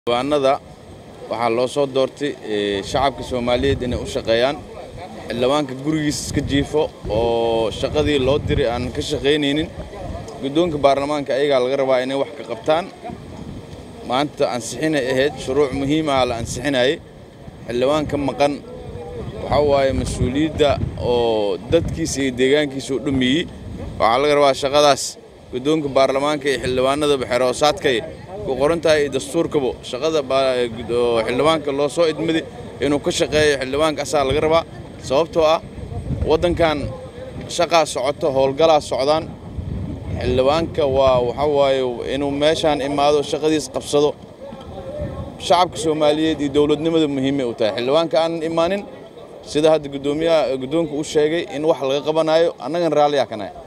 xildhibaanada waxaa loo soo doortay shacabka soomaaliyeed inay u shaqeeyaan xildhibaanka gurigiis iska jiifo oo shaqadii loo diray aan ka shaqaynaynin guddoonka baarlamaanka ayagaa laga rabaa inay wax ka qabtaan maanta ansixinay ahayd shuruuc muhiim ah la ansixinayay xildhibaanka maqan waxaa waaye mas-uuliyadda oo dadkiisa iyo deegaankiisa u dhameeyey waxaa laga rabaa shaqadaas guddoonka baarlamaanka iyo xildhibaanadaba xeroosaadkay ku qoran tahay dastuurkaba shaqada xildhibaanka loo soo idmaday inuu ka shaqeeyo xildhibaanka asaa laga rabaa sababtoo ah waddankan shaqaa socoto howlgalaa socdaan xildhibaanka waa waxaa waaye inuu meeshaan imaado shaqadiis qabsado shacabka soomaaliyeed iyo dowladnimada muhiimay u tahay xildhibaanka aanan imaanin sida hadda gudoomiyaha guddoonka u sheegay in wax laga qabanayo annagan raalliyaa ka nahay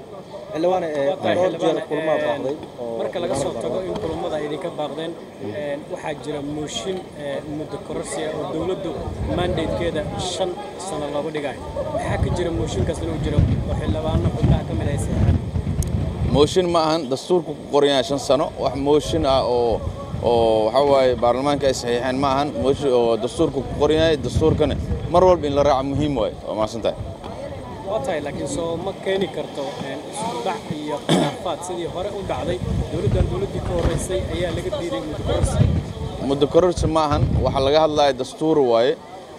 marka laga soo tago in kulummada ay idinka baaqdeen waxaa jira mooshin muddo kororsiya oo dowladdu mandatekeeda shan sano loogu dhigayo maxaa ka jira mooshinkaas inuu jiro oo xildhibaano xubnaha ka mid ay seexaan mooshin ma ahan dastuurku ku qoran yahay shan sano wax mooshin ah oo oo waxaa waaye baarlamaanka ay saxiixeen ma ahan mooshin oo dastuurku ku qoran yahay dastuurkana mar walba in la raaco muhiim waaye waa mahadsan tahay waa tahay laakiin soo ma keeni karto isku dhac iyo khilaafaad sidii hore u dhacday dowladdan dowladdii ka horraysay ayaa laga diiday muddo kororsi muddo kororsi ma ahan waxaa laga hadlaya dastuur waaye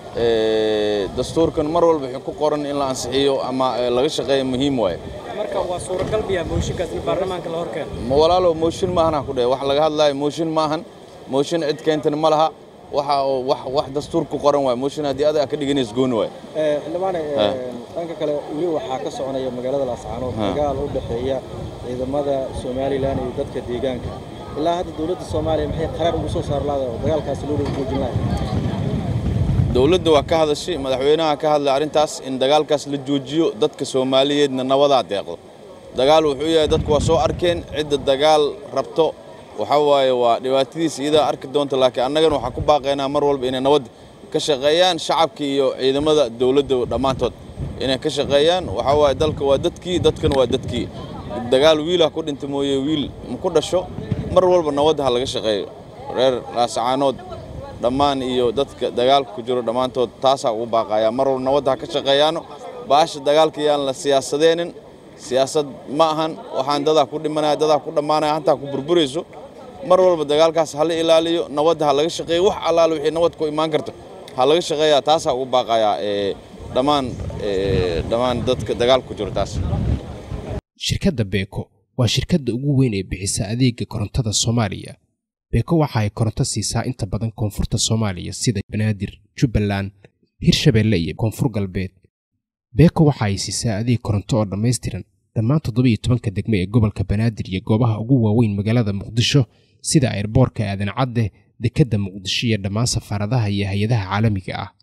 dastuurkan mar walba wuxuu ku qoran in la ansixiyo ama laga shaqeeyo muhiim waaye marka waa suuragal biyaa mooshinkaas in baarlamaanka la hor keeno ma walaalow mooshin maahan ha ku dheh wax laga hadlaayo mooshin maahan mooshin cid keentana ma laha waxa wax wax dastuur ku qoran waaye mooshin haddii adag ka dhiganays gooni waaye xildhibaane dhanka kale weli waxaa ka soconaya magaalada laascaanood dagaal u dhexeeya ciidamada somalilan iyo dadka deegaanka ilaa hadda dowladda soomaaliya maxay qaraar ugu soo saar laada oo dagaalkaasi loo joojin lahay dowladda waa ka hadashay madaxweynaha ka hadlay arrintaas in dagaalkaas la joojiyo dadka soomaaliyeedna nabadaa deeqdo dagaal wuxuu yahay dadku waa soo arkeen cidda dagaal rabto waxaa waaye waa dhibaatadiisa iyadaa arki doonta laakiin annagana waxaan ku baaqaynaa mar walba inay nabad ka shaqeeyaan shacabka iyo ciidamada dowladda dhammaantood inay ka shaqeeyaan waxaa waaye dalka waa dadkii dadkana waa dadkii dagaal wiilah ku dhinta mooye wiil ma ku dhasho mar walba nabadda ha laga shaqeeyo reer laasacaanood dhammaan iyo dadka dagaalka ku jiro dhammaantood taasaa ugu baaqayaa mar walba nabadda ha ka shaqeeyaano baasha dagaalka yaan la siyaasadeenin siyaasad ma ahan waxaan dadaa ku dhimanaya dadaa ku dhammaanaya hantaa ku burburayso mar walba dagaalkaas hala ilaaliyo nabadda ha laga shaqeeyo wax allaale wixii nabad ku imaan karto ha laga shaqeeyaa taasaa ugu baaqayaa dhammaan dhammaan dadka dagaalka ku jiro taas shirkadda beeko waa shirkadda ugu weyn ee bixisa adeega korontada soomaaliya beeko waxa ay koronto siisaa inta badan koonfurta soomaaliya sida banaadir jubbaland hirshabeelle iyo koonfur galbeed beeko waxa ay siisaa adeeg koronto oo dhammaystiran dhammaan toddobiyo tobanka degme ee gobolka banaadir iyo goobaha ugu waaweyn magaalada muqdisho sida airboorka aadan cadde dekedda muqdisho iyo dhammaan safaaradaha iyo hay-adaha caalamiga ah